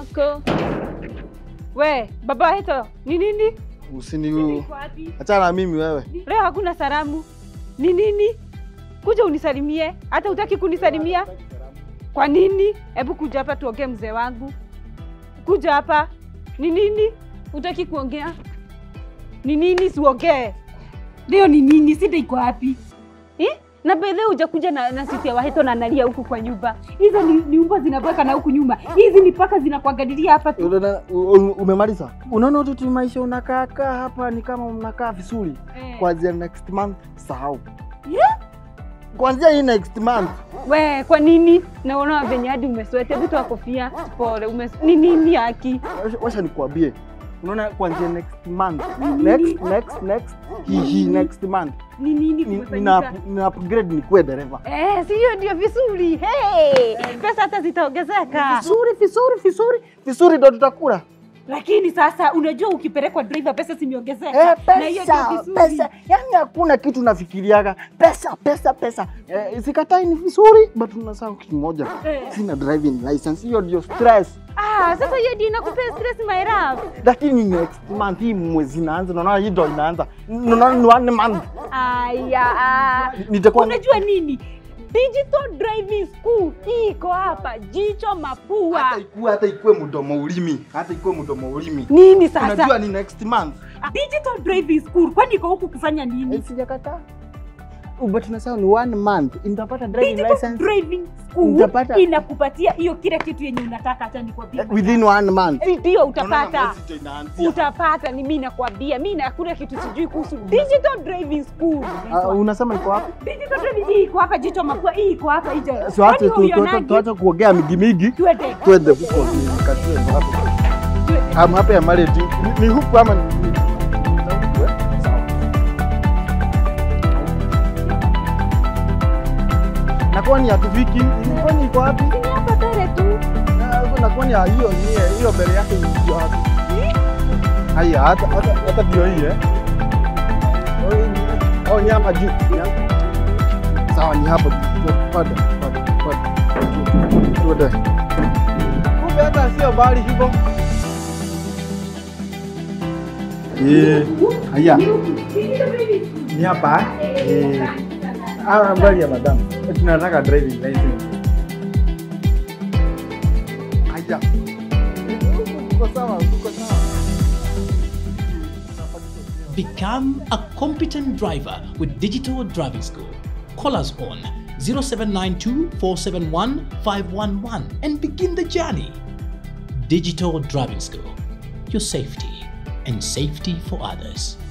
Ko. We, baba Heto, ni nini? Usini Iko wapi? achana na mimi wewe. Leo hakuna salamu. Ni nini? Kuja unisalimie. Hata utaki kunisalimia? Kwa nini? Hebu kuja hapa tuongee mzee wangu. Kuja hapa. Ni nini? Utaki kuongea? Ni nini siongee? Leo ni nini? Sida iko wapi? Eh? Na bedhe hujakuja na, na sisi ya Waheto na analia huku kwa nyumba. Hizo ni, ni umbo zinabweka na huku nyuma. Hizi ni paka zinakuangalilia hapa tu. Unaona- u- u- Umemaliza? Unaona tu tu maisha unakaa kaa hapa ni kama mnakaa vizuri. Eh. Kuanzia next month sahau. Yeah? Kuanzia hii next month We, kwa nini? Naona venye hadi umeswete vitu wa kofia. Pole, umes... ni nini haki? Wacha- wacha nikuambie. Unaona kuanzia next month. Next next next hii hii next month. Ni nini Ni- kumefanyika? Nina nina upgrade nikuwe dereva. Eh, si hiyo ndio vizuri. Hey, pesa hata zitaongezeka. Vizuri vizuri vizuri. Vizuri ndo tutakula. Lakini sasa unajua ukipelekwa driver pesa zimeongezeka. Eh, Na hiyo ndio pesa vizuri. pesa, yani hakuna kitu nafikiriaga pesa pesa pesa. Eh, sikatai ni vizuri but unasahau kitu moja, Eh. sina driving license. Hiyo ndio stress, Ah, sasa hiyo ndio inakupea stress my love. lakini next month hii mwezi inaanza, naona hii ndo inaanza, naona ni one month Aya, ah. nitakuwa unajua nini? Digital driving school hii iko hapa, jicho mapua. hata ikuwe hata ikuwe mdomo ulimi, hata ikuwe mdomo ulimi, Nini sasa? unajua ni next month. Digital driving school kwani iko huku kufanya nini? Eh, Sijakataa but tunasema ni one month nitapata driving Digital license driving school Utapata- inakupatia hiyo kila kitu yenye unataka, acha nikwambie. within one month. Ndio Unaona utapata. mwezi ndo inaanzia. Utapata, ni mimi nakwambia, mimi na hakuna kitu sijui kuhusu digital driving school. Ah, unasema iko wapi? Digital driving hii iko hapa, jicho mapua hii iko hapa, hicho. So acha Kwani tu- tu- tu- huionagi? tuache kuongea migimigi, Twende. twende huko nikatue hapo. Twende. Am hapa ya marriage ni, ni huku ama ni, ni, ni huku, eh? Sawa. Na kwani hatufiki? Kwani iko wapi? Ni hapa mbele tu. Na- Na kwani ya hiyo ni hiyo mbele yake iko wapi? Haya hata hata hata ndio hii eh. Oh, hii ni- Oh, ni hapa juu. Ni hapa. Sawa, ni hapa juu. Panda, panda, panda. Tuende. Kumbe hata sio mbali hivyo. Eh, haya. Ni hapa. Eh. Ah, mbali ya madam. Tunataka driving license. Haya. Tuko sawa, tuko sawa. Become a competent driver with Digital Driving School. Call us on 0792 471 511 and begin the journey. Digital Driving School. Your safety and safety for others.